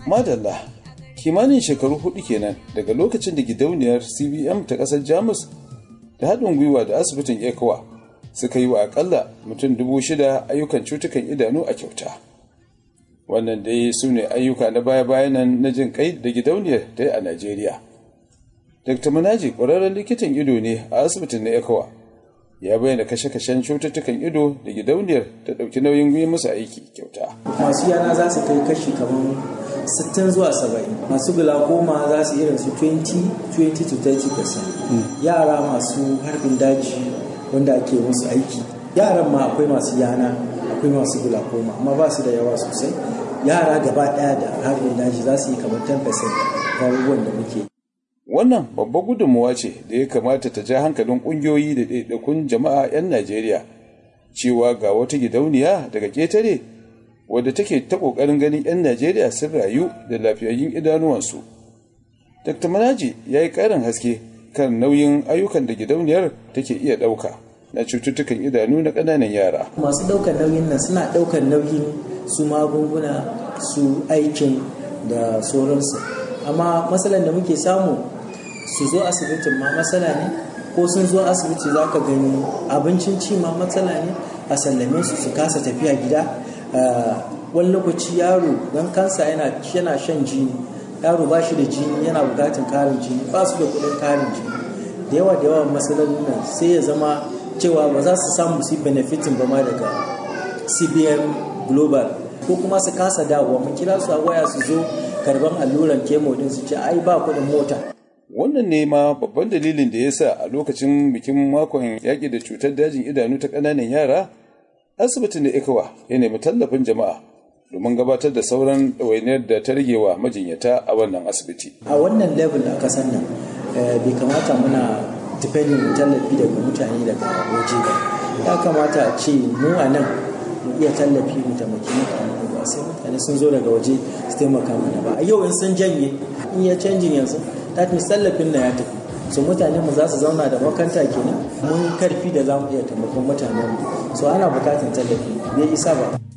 madalla kimanin shekaru hudu kenan daga lokacin da gidauniyar cbm ta kasar jamus da haɗin gwiwa da asibitin ecowa suka yi wa akalla mutum dubu shida ayyukan cutukan idanu a kyauta wannan dai su ne ayyuka na baya-bayan nan na jin kai da gidauniyar ta yi a najeriya dr manaji ƙwararren likitan ido ne a asibitin na ecowa ya bayyana kashe-kashen cututtukan ido da gidauniyar ta ɗauki nauyin yi musu aiki kyauta masu yana za su kai kashi kamar 60 zuwa 70 masu glaucoma za su irin su 20 20 to 30 yara masu harbin daji wanda ake musu aiki yaran ma akwai masu yana akwai masu glaucoma amma ba su da yawa sosai yara gaba daya da harbin daji za su yi kamar 10% abubuwan da muke wannan babbar gudunmuwa ce da ya kamata ta ja hankalin ƙungiyoyi da ɗaiɗaikun jama'a 'yan najeriya cewa ga wata gidauniya daga ƙetare wadda take ta ƙoƙarin ganin 'yan najeriya sun rayu da lafiyayyun idanuwansu dr manaji ya yi ƙarin haske kan nauyin ayyukan da gidauniyar take iya ɗauka na cututtukan idanu na ƙananan yara masu ɗaukar nauyin nan suna ɗaukar nauyin su magunguna su aikin da sauransu amma matsalar da muke samu su zo asibitin ma matsala ne ko sun zo asibiti za ka gani abincin ci ma matsala ne a sallame su su kasa tafiya gida wani lokaci yaro don kansa yana shan jini yaro ba shi da jini yana bukatun karin jini ba su da kudin karin jini da yawa da yawa matsalolin nan sai ya zama cewa ba za su samu su benefitin ba ma daga cbn global ko kuma su kasa dawowa mun kira su a waya su zo karban alluran kemo din su ce ai ba kudin mota wannan ne ma babban dalilin da ya sa a lokacin bikin makon yaƙi da cutar dajin idanu ta ƙananan yara asibitin da ikawa ya nemi tallafin jama'a domin gabatar da sauran ɗawainiyar da ta rage wa majinyata a wannan asibiti a wannan level a ƙasar nan bai kamata muna depending tallafi daga mutane daga waje ba ya kamata a ce mu a nan mu iya tallafi mu taimaki mutane ba sai mutane sun zo daga waje su taimaka mana ba a yau in sun janye in ya canjin yanzu that means tallafin na ya tafi so mutane mu za su zauna da makanta kenan mun karfi da za mu iya taimakon mutanen mu so ana bukatan tallafi bai isa ba